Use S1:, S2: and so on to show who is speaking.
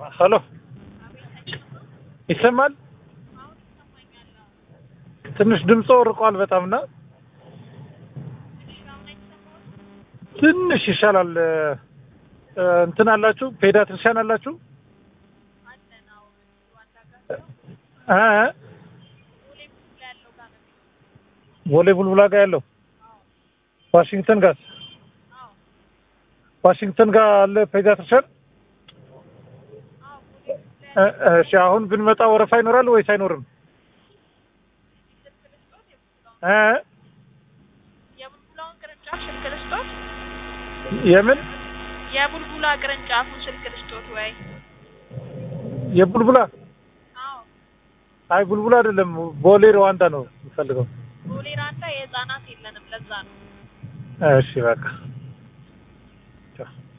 S1: ሄሎ ይሰማል? ትንሽ ድምፆ ርቋል በጣም እና ትንሽ ይሻላል። እ፣ እንትን አላችሁ ፔዳትሪሻን አላችሁ? እ እ ቦሌ ቡልቡላ ጋር ያለው ዋሽንግተን ጋር ዋሽንግተን ጋር አለ ፔዳትሪሻን። እ፣ እሺ አሁን ብንመጣ ወረፋ ይኖራል ወይስ አይኖርም? እ
S2: የቡልቡላውን ቅርንጫፍ ስልክ ልስጦት?
S1: የምን
S2: የቡልቡላ ቅርንጫፉን ስልክ ልስጦት ወይ?
S1: የቡልቡላ
S2: አዎ
S1: አይ ቡልቡላ አይደለም ቦሌ ሩዋንዳ ነው የምፈልገው።
S2: ቦሌ ራንዳ የህፃናት የለንም ለዛ ነው።
S1: እሺ በቃ ቻው።